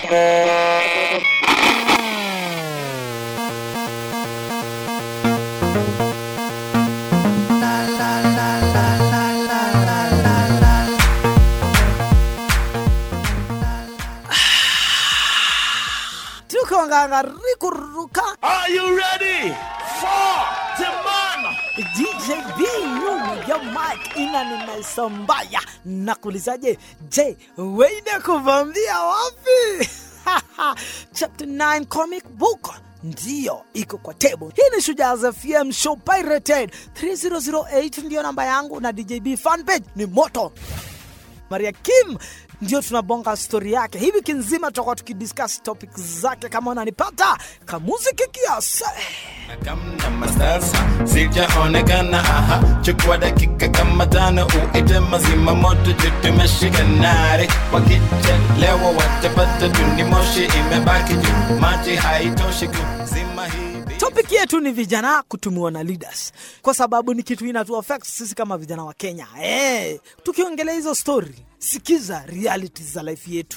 tuko ngangari kuruka Are you ready for the man? djb nyuma ya mike ina ninaisambaya nakuulizaje je weine kuvambia wapi chapter 9 comic book ndiyo iko kwa table hii ni shujaz fm show pirated 3008 ndiyo namba yangu na djb fanpage ni moto maria kim ndio tunabonga stori yake hii wiki nzima tutakuwa tukidiscuss topic zake kama unanipata kamuziki kiasi kama sasa sijaonekana aha chukua dakika kama tano uite mazima moto tutumeshika nare wakichelewa watapata tuni moshi imebaki juu maji haitoshi kuzima hii topic yetu ni vijana kutumiwa na leaders kwa sababu ni kitu inatu affect sisi kama vijana wa kenya hey, tukiongelea hizo story sikiza reality za life yetu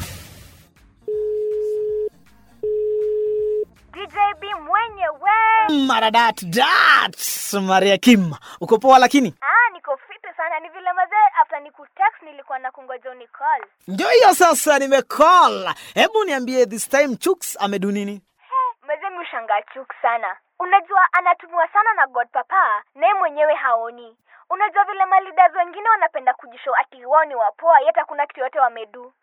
DJB mwenyewe. maradat dat maria kim uko poa lakini Ah, niko fiti sana. Ni vile mazee after nikutext nilikuwa na kungoja uni call. ndio hiyo sasa nimecall hebu niambie this time chuks amedu nini He, mazee mi ushangaa chuk sana. Unajua anatumiwa sana na God Papa, naye mwenyewe haoni. Unajua vile malidas wengine wanapenda kujishow ati wao ni wapoa, yet hakuna kitu yote wamedu.